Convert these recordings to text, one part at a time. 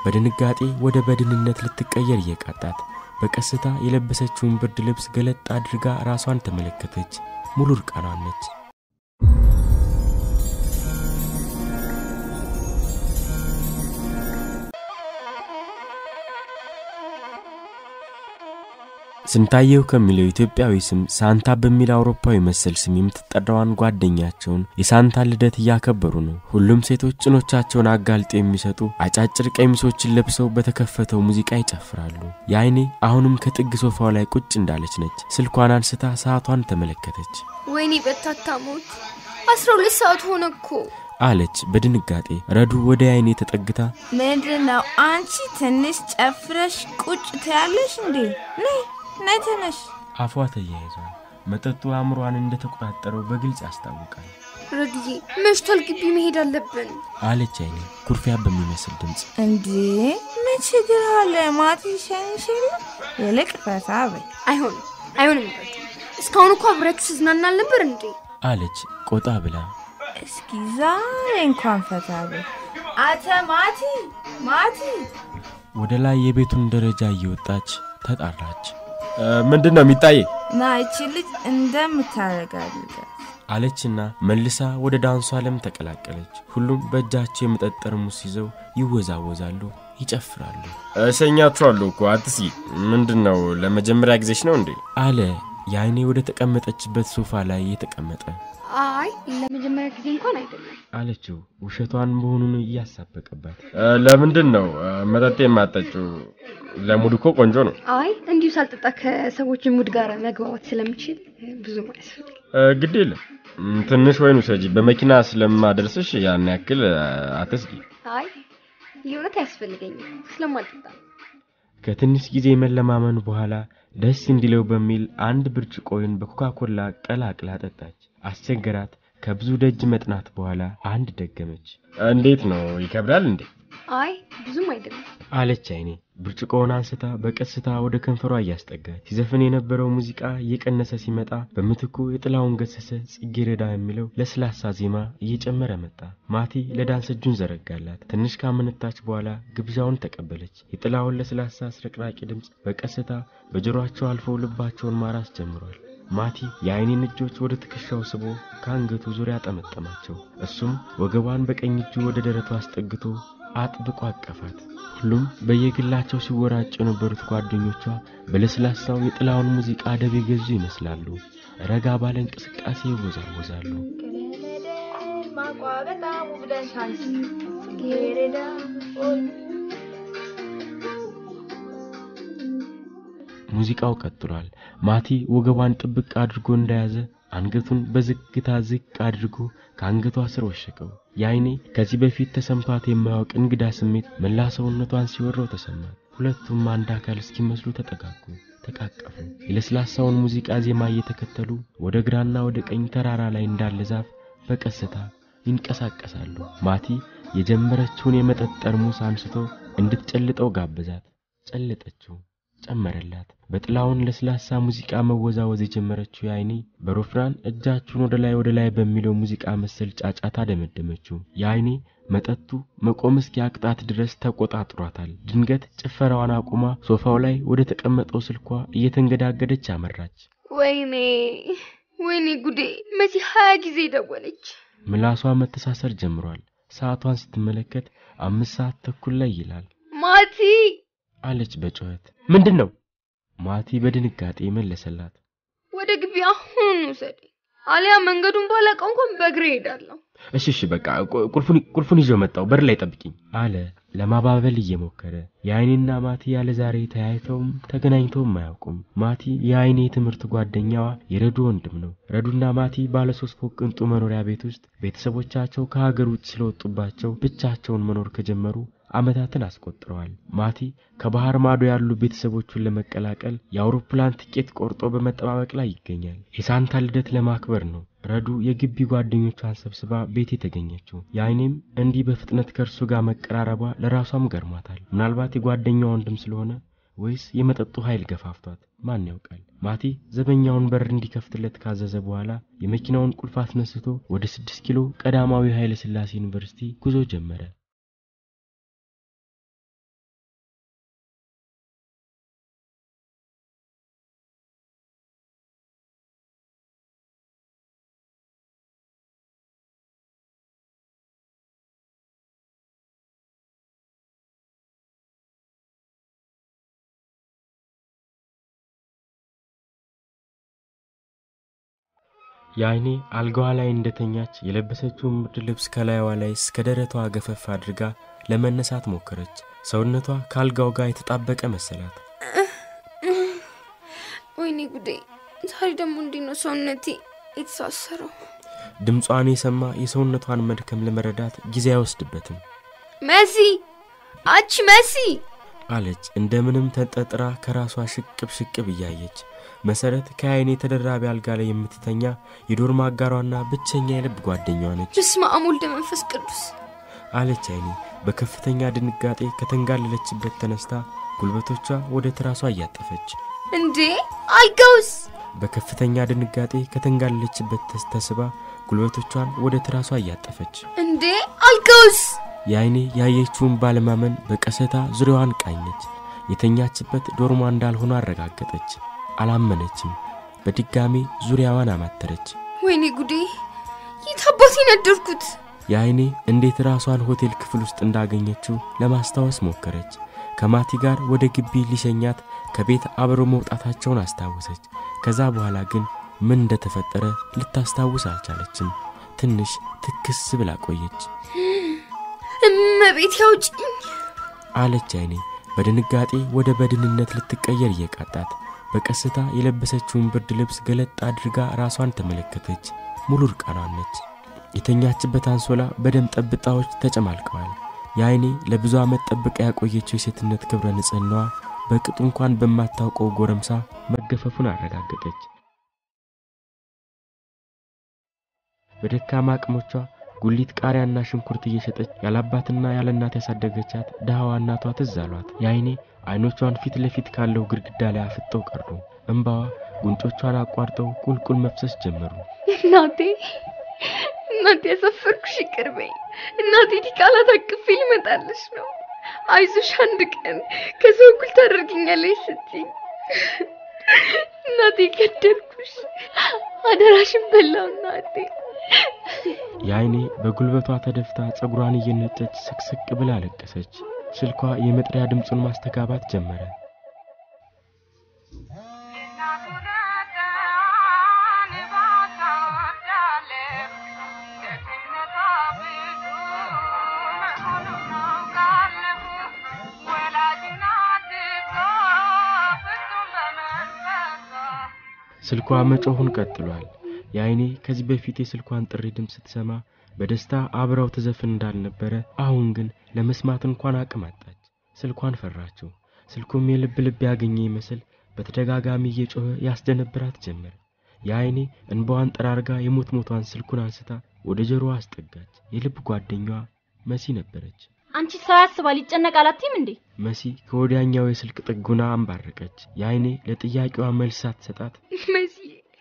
በድንጋጤ ወደ በድንነት ልትቀየር እየቃጣት በቀስታ የለበሰችውን ብርድ ልብስ ገለጥ አድርጋ ራሷን ተመለከተች። ሙሉ እርቃኗን ነች። ስንታየው ከሚለው ኢትዮጵያዊ ስም ሳንታ በሚል አውሮፓዊ መሰል ስም የምትጠራዋን ጓደኛቸውን የሳንታ ልደት እያከበሩ ነው። ሁሉም ሴቶች ጭኖቻቸውን አጋልጠው የሚሰጡ አጫጭር ቀሚሶችን ለብሰው በተከፈተው ሙዚቃ ይጨፍራሉ። የአይኔ አሁንም ከጥግ ሶፋው ላይ ቁጭ እንዳለች ነች። ስልኳን አንስታ ሰዓቷን ተመለከተች። ወይኔ በታታሞት አስራ ሁለት ሰዓት ሆነ እኮ አለች በድንጋጤ። ረዱ ወደ አይኔ ተጠግታ ምንድን ነው አንቺ ትንሽ ጨፍረሽ ቁጭ ትያለሽ እንዴ? ነይ ነይ ተነሽ። አፏ ተያይዟል። መጠጡ አእምሯን እንደተቆጣጠረው በግልጽ ያስታውቃል። ረድዬ መሽቷል፣ ግቢ መሄድ አለብን አለች አይኔ ኩርፊያ በሚመስል ድምፅ። እንዴ ምን ችግር አለ? ማቲ ሸንሽ የለ ይልቅ ፈታ በይ። አይሆንም አይሆንም ረዱ እስካሁን እኮ አብሬያችሁ ስዝናና አልነበር እንዴ አለች ቆጣ ብላ። እስኪ ዛሬ እንኳን ፈታ በይ። አተ ማቲ ማቲ ወደ ላይ የቤቱን ደረጃ እየወጣች ተጣራች። ምንድን ነው የሚታየ? ና ይቺ ልጅ እንደምታረጋግጣት አለችና መልሳ ወደ ዳንሱ ዓለም ተቀላቀለች። ሁሉም በእጃቸው የመጠጥ ጠርሙስ ይዘው ይወዛወዛሉ፣ ይጨፍራሉ። እሸኛችኋለሁ እኮ አትስጊ። ምንድን ነው ለመጀመሪያ ጊዜሽ ነው እንዴ? አለ የአይኔ ወደ ተቀመጠችበት ሶፋ ላይ የተቀመጠ አይ ለመጀመሪያ ጊዜ እንኳን አይደለም አለችው ውሸቷን መሆኑን እያሳበቀባት። እ፣ ለምንድን ነው እ፣ መጠጥ የማጠጪው? ለሙድ እኮ ቆንጆ ነው። አይ እንዲሁ ሳልጠጣ ከሰዎች ሙድ ጋር መግባባት ስለምችል ብዙ አያስፈልግ እ፣ ግድ የለም እም፣ ትንሽ ወይን ውሰጂ። በመኪና ስለማደርስሽ ያን ያክል እ፣ አትስጊ። አይ የእውነት አያስፈልገኝም ስለማልጠጣ ነው። ከትንሽ ጊዜ መለማመን በኋላ ደስ እንዲለው በሚል አንድ ብርጭቆውን በኮካኮላ ቀላቅላ ጠጣች። አስቸገራት። ከብዙ ደጅ መጥናት በኋላ አንድ ደገመች። እንዴት ነው ይከብዳል እንዴ? አይ ብዙም አይደለም አለች አይኔ ብርጭቆውን አንስታ በቀስታ ወደ ከንፈሯ እያስጠጋች። ሲዘፍን የነበረው ሙዚቃ እየቀነሰ ሲመጣ በምትኩ የጥላውን ገሰሰ ጽጌረዳ የሚለው ለስላሳ ዜማ እየጨመረ መጣ። ማቲ ለዳንስ እጁን ዘረጋላት። ትንሽ ካመነታች በኋላ ግብዣውን ተቀበለች። የጥላውን ለስላሳ አስረቅራቂ ድምፅ በቀስታ በጆሮአቸው አልፎ ልባቸውን ማራስ ጀምሯል። ማቲ የአይኔን እጆች ወደ ትከሻው ስቦ ከአንገቱ ዙሪያ ጠመጠማቸው። እሱም ወገቧን በቀኝ እጁ ወደ ደረቱ አስጠግቶ አጥብቆ አቀፋት። ሁሉም በየግላቸው ሲወራጩ የነበሩት ጓደኞቿ በለስላሳው የጥላውን ሙዚቃ አደብ የገዙ ይመስላሉ። ረጋ ባለ እንቅስቃሴ ይወዛወዛሉ። ሙዚቃው ቀጥሏል። ማቲ ወገቧን ጥብቅ አድርጎ እንደያዘ አንገቱን በዝግታ ዝቅ አድርጎ ከአንገቷ ስር ወሸቀው። የአይኔ ከዚህ በፊት ተሰምቷት የማያውቅ እንግዳ ስሜት መላ ሰውነቷን ሲወረው ተሰማት። ሁለቱም አንድ አካል እስኪመስሉ ተጠጋጉ፣ ተቃቀፉ። የለስላሳውን ሙዚቃ ዜማ እየተከተሉ ወደ ግራና ወደ ቀኝ ተራራ ላይ እንዳለ ዛፍ በቀስታ ይንቀሳቀሳሉ። ማቲ የጀመረችውን የመጠጥ ጠርሙስ አንስቶ እንድትጨልጠው ጋበዛት። ጨለጠችው፣ ጨመረላት። በጥላውን ለስላሳ ሙዚቃ መወዛወዝ የጀመረችው የአይኔ በሮፍራን እጃችሁን ወደ ላይ ወደ ላይ በሚለው ሙዚቃ መሰል ጫጫታ ደመደመችው። የአይኔ መጠጡ መቆም እስኪያቅጣት ድረስ ተቆጣጥሯታል። ድንገት ጭፈራዋን አቁማ ሶፋው ላይ ወደ ተቀመጠው ስልኳ እየተንገዳገደች አመራች። ወይኔ ወይኔ ጉዴ! መቼ ሀያ ጊዜ ደወለች። ምላሷ መተሳሰር ጀምሯል። ሰዓቷን ስትመለከት አምስት ሰዓት ተኩል ላይ ይላል። ማቲ አለች በጩኸት። ምንድን ነው? ማቲ በድንጋጤ መለሰላት። ወደ ግቢ አሁን ውሰደኝ፣ አሊያ መንገዱን ባላውቀው እንኳን በእግሬ እሄዳለሁ። እሺ እሺ በቃ ቁ- ቁልፉን ቁልፉን ይዤው መጣሁ፣ በር ላይ ጠብቂኝ አለ ለማባበል እየሞከረ። የአይኔና ማቲ ያለ ዛሬ ተያይተውም ተገናኝተውም አያውቁም። ማቲ የአይኔ የትምህርት ጓደኛዋ የረዱ ወንድም ነው። ረዱና ማቲ ባለ ሶስት ፎቅ ቅንጡ መኖሪያ ቤት ውስጥ ቤተሰቦቻቸው ከሀገር ውጭ ስለወጡባቸው ብቻቸውን መኖር ከጀመሩ ዓመታትን አስቆጥረዋል። ማቲ ከባህር ማዶ ያሉ ቤተሰቦቹን ለመቀላቀል የአውሮፕላን ትኬት ቆርጦ በመጠባበቅ ላይ ይገኛል። የሳንታ ልደት ለማክበር ነው ረዱ የግቢ ጓደኞቿን ሰብስባ ቤት የተገኘችው። የአይኔም እንዲህ በፍጥነት ከእርሱ ጋር መቀራረቧ ለራሷም ገርሟታል። ምናልባት የጓደኛዋ ወንድም ስለሆነ ወይስ የመጠጡ ኃይል ገፋፍቷት ማን ያውቃል። ማቲ ዘበኛውን በር እንዲከፍትለት ካዘዘ በኋላ የመኪናውን ቁልፍ አስነስቶ ወደ ስድስት ኪሎ ቀዳማዊ ኃይለ ሥላሴ ዩኒቨርሲቲ ጉዞ ጀመረ። የአይኔ አልጋዋ ላይ እንደተኛች የለበሰችውን ብርድ ልብስ ከላይዋ ላይ እስከ ደረቷ ገፈፍ አድርጋ ለመነሳት ሞከረች። ሰውነቷ ከአልጋው ጋር የተጣበቀ መሰላት። ወይኔ ጉዴ! ዛሬ ደግሞ እንዲህ ነው ሰውነቴ የተሳሰረው። ድምጿን የሰማ የሰውነቷን መድከም ለመረዳት ጊዜ አይወስድበትም። መሲ፣ አቺ መሲ! አለች እንደምንም ተንጠጥራ ከራሷ ሽቅብ ሽቅብ እያየች። መሰረት ከአይኔ ተደራቢ አልጋ ላይ የምትተኛ የዶርም አጋሯና ብቸኛ የልብ ጓደኛዋ ነች በስመ አብ ወልደ መንፈስ ቅዱስ። አለች አይኔ በከፍተኛ ድንጋጤ ከተንጋለለችበት ተነስታ ጉልበቶቿ ወደ ትራሷ እያጠፈች እንዴ አልጋውስ? በከፍተኛ ድንጋጤ ከተንጋለለችበት ተስ- ተስባ ጉልበቶቿን ወደ ትራሷ እያጠፈች እንዴ አልጋውስ? የአይኔ ያየችውን ባለማመን በቀሰታ ዙሪያዋን ቃኘች። የተኛችበት ዶርሟ እንዳልሆነ አረጋገጠች። አላመነችም። በድጋሜ ዙሪያዋን አማተረች። ወይኔ ጉዴ! የት አባቴ ነደርኩት? የአይኔ እንዴት ራሷን ሆቴል ክፍል ውስጥ እንዳገኘችው ለማስታወስ ሞከረች። ከማቲ ጋር ወደ ግቢ ሊሸኛት ከቤት አብረው መውጣታቸውን አስታወሰች። ከዛ በኋላ ግን ምን እንደተፈጠረ ልታስታውስ አልቻለችም። ትንሽ ትክስ ብላ ቆየች። እመቤት ያውጭኝ። አለች አይኔ በድንጋጤ ወደ በድንነት ልትቀየር እየቃጣት በቀስታ የለበሰችውን ብርድ ልብስ ገለጥ አድርጋ ራሷን ተመለከተች። ሙሉ እርቃኗን ነች። የተኛችበት አንሶላ በደም ጠብጣዎች ተጨማልቀዋል። የአይኔ ለብዙ ዓመት ጠብቃ ያቆየችው የሴትነት ክብረ ንጽሕናዋ በቅጡ እንኳን በማታውቀው ጎረምሳ መገፈፉን አረጋገጠች። በደካማ አቅሞቿ ጉሊት ቃሪያና ሽንኩርት እየሸጠች ያለአባትና ያለ እናት ያሳደገቻት ድሃዋ እናቷ ትዝ አሏት። የአይኔ አይኖቿን ፊት ለፊት ካለው ግድግዳ ላይ አፍጠው ቀሩ። እንባዋ ጉንጮቿን አቋርጠው ቁልቁል መፍሰስ ጀመሩ። እናቴ እናቴ ያሰፈርኩሽ ይቅር በይኝ። እናቴ ዲቃላ ታቅፌ ልመጣልሽ ነው። አይዞሽ አንድ ቀን ከሰው እኩል ታደርግኛለሽ ስትይ እናቴ ገደልኩሽ። አደራሽን በላው እናቴ። የአይኔ በጉልበቷ ተደፍታ ጸጉሯን እየነጨች ስቅስቅ ብላ አለቀሰች። ስልኳ የመጥሪያ ድምፁን ማስተጋባት ጀመረ። ስልኳ መጮሁን ቀጥሏል። የአይኔ ከዚህ በፊት የስልኳን ጥሪ ድምፅ ስትሰማ በደስታ አብራው ትዘፍን እንዳልነበረ አሁን ግን ለመስማት እንኳን አቅም አጣች። ስልኳን ፈራችው። ስልኩም የልብ ልብ ያገኘ ይመስል በተደጋጋሚ እየጮኸ ያስደነብራት ጀመር። የአይኔ እንባዋን ጠራርጋ የሞት ሞቷን ስልኩን አንስታ ወደ ጆሮዋ አስጠጋች። የልብ ጓደኛዋ መሲ ነበረች። አንቺ ሰው ያስባል ይጨነቃል አትይም እንዴ? መሲ ከወዲያኛው የስልክ ጥጉና አንባረቀች። የአይኔ ለጥያቄዋ መልስ ሳትሰጣት መሲ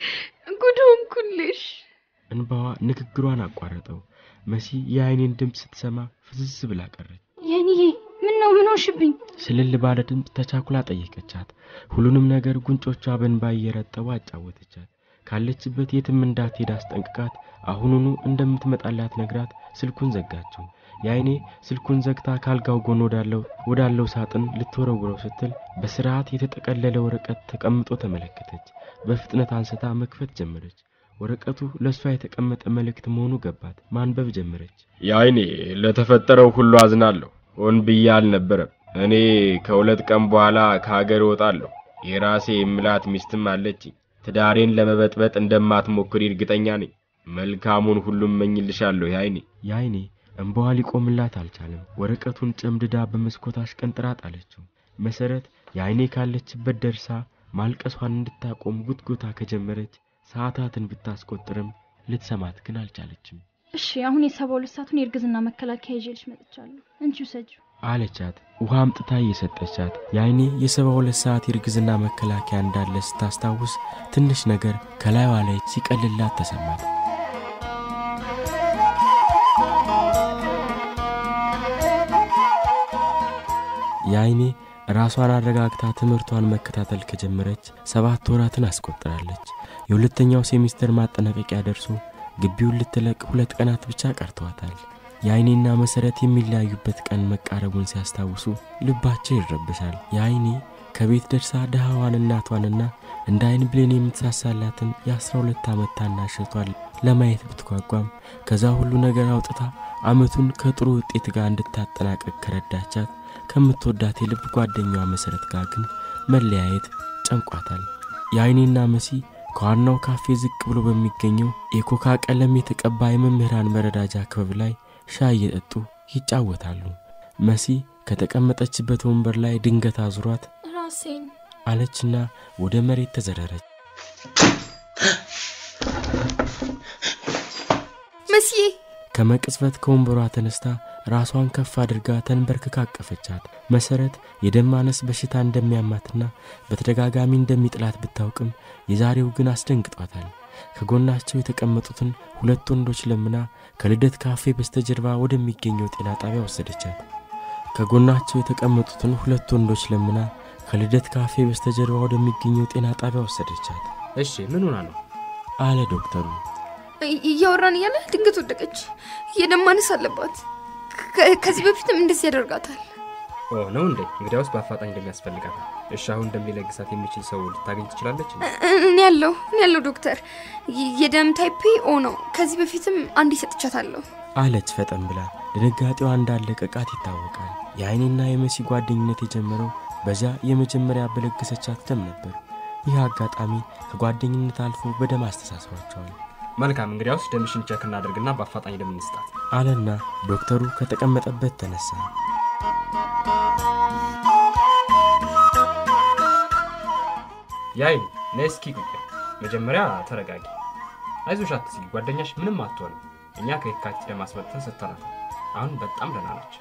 ጉድ ሆንኩልሽ። እንባዋ ንግግሯን አቋረጠው። መሲ የአይኔን ድምፅ ስትሰማ ፍዝዝ ብላ ቀረች። የኔዬ ምን ነው ምን ሆንሽብኝ? ስልል ባለ ድምፅ ተቻኩላ ጠየቀቻት። ሁሉንም ነገር ጉንጮቿ በእንባ እየረጠቡ አጫወተቻት። ካለችበት የትም እንዳትሄድ አስጠንቅቃት አሁኑኑ እንደምትመጣላት ነግራት ስልኩን ዘጋችው። የአይኔ ስልኩን ዘግታ ካልጋው ጎን ወዳለው ወዳለው ሳጥን ልትወረውረው ስትል በስርዓት የተጠቀለለ ወረቀት ተቀምጦ ተመለከተች። በፍጥነት አንስታ መክፈት ጀመረች። ወረቀቱ ለእሷ የተቀመጠ መልእክት መሆኑ ገባት። ማንበብ ጀመረች። የአይኔ ለተፈጠረው ሁሉ አዝናለሁ። ሆን ብዬ አልነበረም። እኔ ከሁለት ቀን በኋላ ከሀገር እወጣለሁ። የራሴ የምላት ሚስትም አለችኝ። ትዳሬን ለመበጥበጥ እንደማትሞክሪ እርግጠኛ ነኝ። መልካሙን ሁሉም እመኝልሻለሁ የአይኔ የአይኔ እንባዋ ሊቆምላት አልቻለም። ወረቀቱን ጨምድዳ በመስኮት አሽቀንጥራ ጣለችው። መሰረት የአይኔ ካለችበት ደርሳ ማልቀሷን እንድታቆም ጉትጎታ ከጀመረች ሰዓታትን ብታስቆጥርም ልትሰማት ግን አልቻለችም። እሺ አሁን የሰባ ሁለት ሰዓቱን የእርግዝና መከላከያ ይዤልሽ መጥቻለሁ። አንቺ ውሰጂው። አለቻት። ውሃ አምጥታ እየሰጠቻት የአይኔ የሰባ ሁለት ሰዓት የእርግዝና መከላከያ እንዳለ ስታስታውስ ትንሽ ነገር ከላይዋ ላይ ሲቀልላት ተሰማት። የአይኔ ራሷን አረጋግታ ትምህርቷን መከታተል ከጀመረች ሰባት ወራትን አስቆጥራለች። የሁለተኛው ሴሚስተር ማጠናቀቂያ ደርሶ ግቢውን ልትለቅ ሁለት ቀናት ብቻ ቀርተዋታል። የአይኔና መሰረት የሚለያዩበት ቀን መቃረቡን ሲያስታውሱ ልባቸው ይረብሻል። የአይኔ ከቤት ደርሳ ድሃዋን እናቷንና እንደ አይን ብሌን የምትሳሳላትን የአስራ ሁለት ዓመት ታናሽ እህቷን ለማየት ብትጓጓም ከዛ ሁሉ ነገር አውጥታ አመቱን ከጥሩ ውጤት ጋር እንድታጠናቀቅ ከረዳቻት ከምትወዳት የልብ ጓደኛዋ መሰረት ጋር ግን መለያየት ጨንቋታል። የአይኔና መሲ ከዋናው ካፌ ዝቅ ብሎ በሚገኘው የኮካ ቀለም የተቀባ የመምህራን መረዳጃ ክበብ ላይ ሻይ እየጠጡ ይጫወታሉ። መሲ ከተቀመጠችበት ወንበር ላይ ድንገት አዙሯት ራሴን አለችና ወደ መሬት ተዘረረች። መስዬ ከመቅጽበት ከወንበሯ ተነስታ ራሷን ከፍ አድርጋ ተንበርክካ አቀፈቻት። መሰረት የደም ማነስ በሽታ እንደሚያማትና በተደጋጋሚ እንደሚጥላት ብታውቅም የዛሬው ግን አስደንግጧታል። ከጎናቸው የተቀመጡትን ሁለት ወንዶች ለምና ከልደት ካፌ በስተጀርባ ወደሚገኘው ጤና ጣቢያ ወሰደቻት። ከጎናቸው የተቀመጡትን ሁለት ወንዶች ለምና ከልደት ካፌ በስተጀርባ ወደሚገኘው ጤና ጣቢያ ወሰደቻት እሺ ምን ሆና ነው? አለ ዶክተሩ። እይ- እያወራን እያለ ድንገት ወደቀች። የደም ማነስ አለባት። ከ- ከዚህ በፊትም እንደዚህ ያደርጋታል። ኦ ነው እንዴ? እንግዲያውስ በአፋጣኝ እንደሚያስፈልጋት። እሺ አሁን እንደሚለግሳት የሚችል ሰው ልታገኝ ትችላለች? እንዴ? እ- እኔ ያለው እኔ ያለው ዶክተር የ- የደም ታይፔ ኦ ነው። ከዚህ በፊትም አንድ ሰጥቻታለሁ። አለች ፈጠን ብላ። ድንጋጤዋ እንዳለቀቃት ይታወቃል። የአይኔና የመሲ ጓደኝነት የጀመረው በዚያ የመጀመሪያ በለገሰቻት ደም ነበር። ይህ አጋጣሚ ከጓደኝነት አልፎ በደም አስተሳስሯቸዋል መልካም እንግዲያውስ ደምሽን ቸክ እናደርግና በአፋጣኝ ደም እንስጣት። አለና ዶክተሩ ከተቀመጠበት ተነሳ። ያይ ነይ እስኪ ቁጭ። መጀመሪያ ተረጋጊ። አይዞሽ አትስጊ፣ ጓደኛሽ ምንም አትሆንም። እኛ ከየካቲት ደም አስመጥተን ሰጥተናታል። አሁን በጣም ደህና ነች።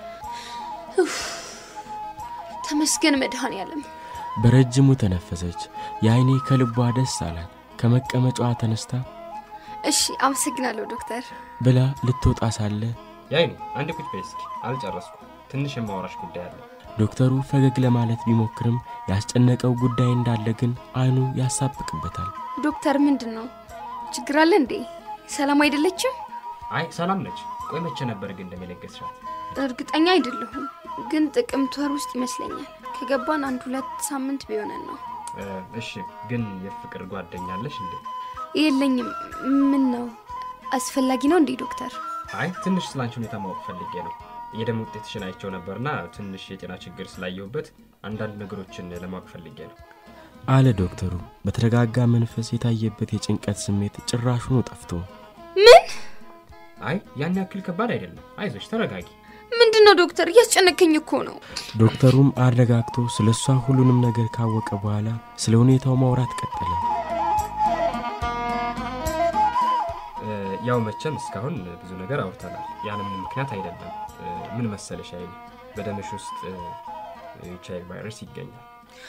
ተመስገን መድኃኔዓለም። በረጅሙ ተነፈሰች። የአይኔ ከልቧ ደስ አላት። ከመቀመጫዋ ተነስታ እሺ አመሰግናለሁ ዶክተር። ብላ ልትወጣ ሳለ ያይኔ አንድ ቁጭ በይ እስኪ። አልጨረስኩ። ትንሽ የማወራሽ ጉዳይ አለ። ዶክተሩ ፈገግ ለማለት ቢሞክርም ያስጨነቀው ጉዳይ እንዳለ ግን አይኑ ያሳብቅበታል። ዶክተር ምንድን ነው ችግር አለ እንዴ? ሰላም አይደለችም? አይ ሰላም ነች። ቆይ መቼ ነበር ግን እንደሚለገስሻት? እርግጠኛ አይደለሁም፣ ግን ጥቅምት ወር ውስጥ ይመስለኛል። ከገባን አንድ ሁለት ሳምንት ቢሆነን ነው። እ፣ እሺ ግን የፍቅር ጓደኛ አለሽ እንዴ? የለኝም። ምን ነው አስፈላጊ ነው እንዴ ዶክተር? አይ ትንሽ ስላንቺ ሁኔታ ማወቅ ፈልጌ ነው። የደም ውጤትሽን አይቼው ነበርና ትንሽ የጤና ችግር ስላየሁበት አንዳንድ ነገሮችን ለማወቅ ፈልጌ ነው። አለ ዶክተሩ በተረጋጋ መንፈስ የታየበት የጭንቀት ስሜት ጭራሹኑ ጠፍቶ ምን አይ ያን ያክል ከባድ አይደለም። አይዞሽ ተረጋጊ። ምንድን ነው ዶክተር? እያስጨነቀኝ እኮ ነው። ዶክተሩም አረጋግቶ ስለ እሷ ሁሉንም ነገር ካወቀ በኋላ ስለ ሁኔታው ማውራት ቀጠለ። እ፣ ያው መቼም እስካሁን ብዙ ነገር አውርተናል። ያለምንም ምክንያት አይደለም። እ፣ ምን መሰለሽ አይ በደምሽ ውስጥ ኤች አይ ቪ ቫይረስ ይገኛል።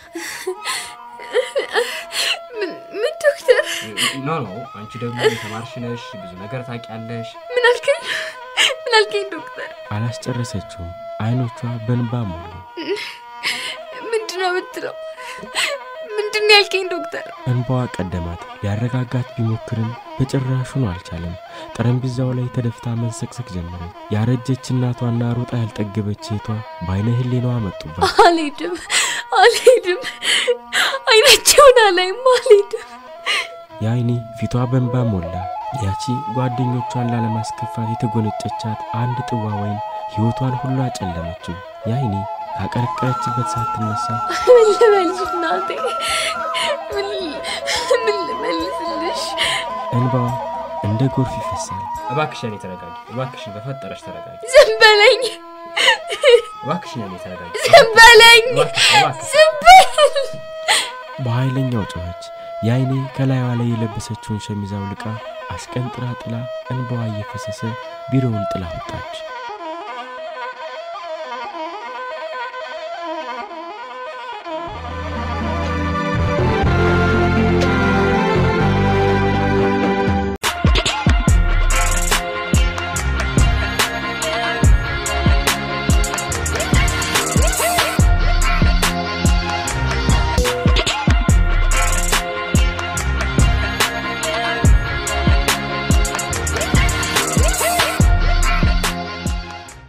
ምን ምን ዶክተር? ኖ ኖ አንቺ ደግሞ የተማርሽ ነሽ፣ ብዙ ነገር ታውቂያለሽ። ምን አልከኝ? ምን አልከኝ ዶክተር? አላስጨረሰችውም። አይኖቿ በንባ ሞሉ። ምንድን ነው የምትለው? ምንድን ነው ያልከኝ ዶክተር? እንባዋ ቀደማት። ሊያረጋጋት ቢሞክርም በጭራሹኑ አልቻለም። ጠረጴዛው ላይ ተደፍታ መንሰቅሰቅ ጀመረች። ያረጀች እናቷና ሩጣ ያልጠገበች እህቷ በአይነ ህሌናዋ መጡባት። አልሄድም፣ አልሄድም፣ አይናቸውን አላይም፣ አልሄድም። የአይኔ ፊቷ በንባ ሞላ። ያቺ ጓደኞቿን ላለማስከፋት የተጎነጨቻት አንድ ጥዋ ወይን ሕይወቷን ሁሉ አጨለመችው። የአይኔ ካቀረቀረችበት ሳትነሳ ምን ልበልሽ እናቴ? ምን ምን ልመልስልሽ? እንባዋ እንደ ጎርፍ ይፈሳል። እባክሽ እኔ ተረጋጊ። እባክሽን በፈጠረሽ ተረጋጊ። ዝም በለኝ፣ እባክሽን እኔ ተረጋጊ። ዝም በለኝ፣ እባክሽ እባክሽ ዝም በል። በኃይለኛው ጮኸች። የአይኔ ከላይዋ ላይ የለበሰችውን ሸሚዝ አውልቃ አሽቀንጥራ ጥላ እንባዋ እየፈሰሰ ቢሮውን ጥላ ወጣች።